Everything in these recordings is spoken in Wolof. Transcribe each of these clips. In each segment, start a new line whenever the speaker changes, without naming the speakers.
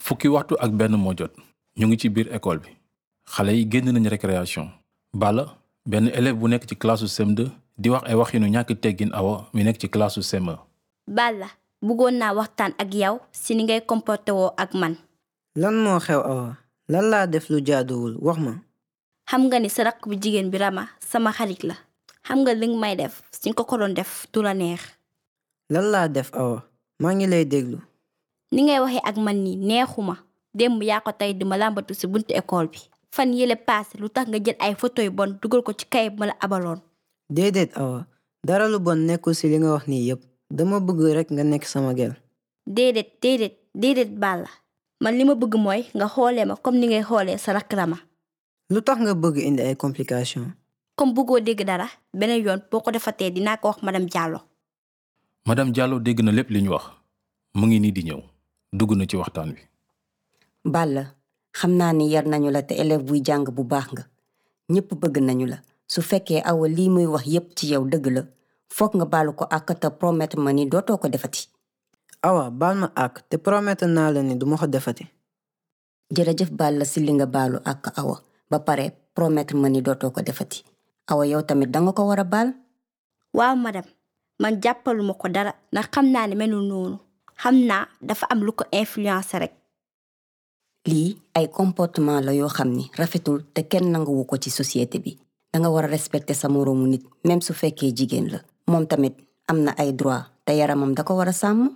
fukki waxtu ak benn moo jot ñu ngi ci biir école bi xale yi génn nañ récréation Balla benn élève bu nekk ci classe CM2 di wax ay waxinu ñàkk teggin awa mi nekk ci classe CM1
Balla bëggoon naa waxtaan ak yow si ni ngay comporté woo ak man
lan moo xew awa lan laa def lu jaaduwul wax ma
xam nga ni sa rakk bu jigéen bi Rama sama xarit la xam nga li nga may def suñ ko ko doon def du la neex
lan laa def awa maa ngi lay déglu
ni ngay waxee ak man ni neexuma démb yaa ko tey di ma làmbatu si buntu école bi fan yële paase lu tax nga jël ay photo yu bon dugal ko ci kayit ma la abaloon
déedéet awa dara lu bon nekkul ci li nga wax nii yépp dama bëgg rekk nga nekk sama gel
déedéet déedéet déedéet Balla man li ma bëgg mooy nga xoolee ma comme ni ngay xoolee sa rakk Rama
lu tax nga bëgg indi ay complications
comme bëggoo dégg dara beneen yoon boo ko defatee dinaa ko wax madame Diallo
madame Diallo dégg na lépp li ñu wax mu ngi nii di ñëw dugg na ci waxtaan wi
Balla xam naa ni yar nañu la te élève buy jàng bu baax nga ñépp bëgg nañu la su fekkee awa lii muy wax yépp ci yow dëgg la foog nga baalu ko ak te promettre ma ni dootoo ko defati
awa baal ma ak te promettre naa la ni duma ko defati
jërëjëf Balla si li nga baalu ak awa ba pare promettre ma ni dootoo ko defati awa yow tamit danga ko war a baal
waaw madame man jàppaluma ko dara ndax xam naa ne melul noonu xam naa dafa am lu ko influencé rek
lii ay comportement la yoo xam ni rafetul te kenn nanguwu ko ci société bi danga war a respecter sa moroomu nit même su fekkee jigéen la moom tamit am na ay droit te yaramam da ko war a sàmm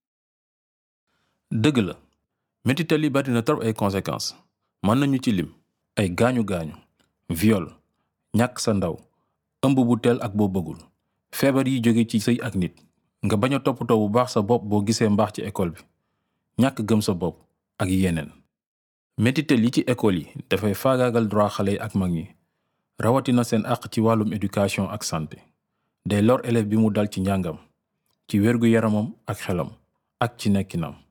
dëgg la métital yi bari na trop ay conséquences mën nañu ci lim ay gaañu-gaañu viol ñàkk sa ndaw ëmb bu teel ak boo bëggul feebar yi jóge ci sëy ak nit nga bañ a toppatoo bu baax sa bopp boo gisee mbaax ci école bi ñàkk gëm sa bopp ak yeneen métital yi ci école yi dafay faagaagal droit xale yi ak mag ñi rawatina seen àq ci wàllum éducation ak santé day lor élève bi mu dal ci njàngam ci wérgu yaramam ak xelam ak ci nekkinam